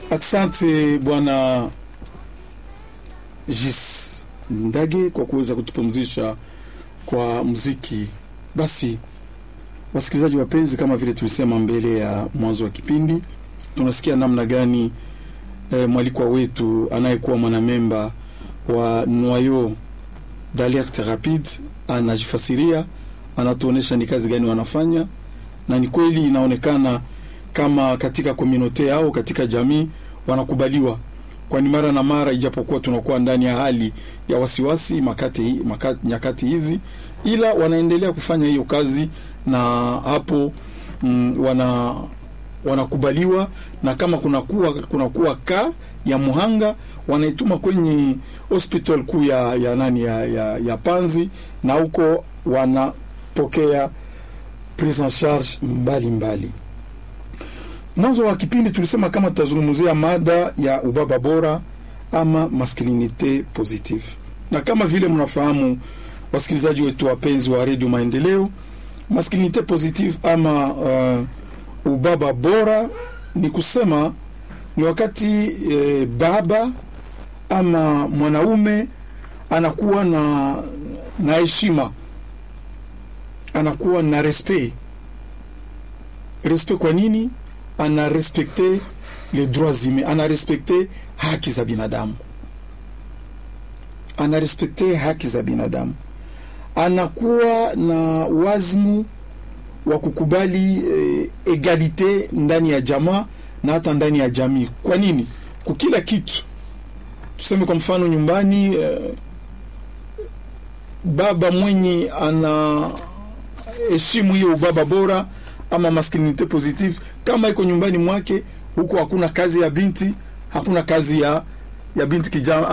Asante bwana Jis Ndage kwa kuweza kutupumzisha kwa muziki. Basi wasikilizaji wapenzi, kama vile tulisema mbele ya mwanzo wa kipindi, tunasikia namna gani e, mwalikwa wetu anayekuwa mwanamemba wa Noyo d'Alerte Rapide anajifasiria, anatuonesha ni kazi gani wanafanya, na ni kweli inaonekana kama katika komunote au katika jamii wanakubaliwa, kwani mara na mara, ijapokuwa tunakuwa ndani ya hali ya wasiwasi makati, makati, nyakati hizi, ila wanaendelea kufanya hiyo kazi na hapo mm, wana wanakubaliwa, na kama kunakuwa kunakuwa ka ya muhanga wanaituma kwenye hospital kuu ya, ya nani ya, ya, ya Panzi, na huko wanapokea prise en charge mbalimbali mbali. Mwanzo wa kipindi tulisema kama tutazungumzia mada ya ubaba bora ama masculinite positive, na kama vile mnafahamu wasikilizaji wetu wapenzi wa redio Maendeleo, masculinite positive ama uh, ubaba bora ni kusema ni wakati eh, baba ama mwanaume anakuwa na na heshima, anakuwa na respect. Respect kwa nini? ana respekte les droits humains, ana respekte haki za binadamu, ana respekte haki za binadamu, anakuwa na wazimu wa kukubali eh, egalite ndani ya jamaa na hata ndani ya jamii. Kwa nini? Kukila kitu tuseme, kwa mfano nyumbani, eh, baba mwenye ana heshimu hiyo ubaba bora ama masculinite positive kama iko nyumbani mwake, huko hakuna kazi ya binti, hakuna kazi ya ya binti kijana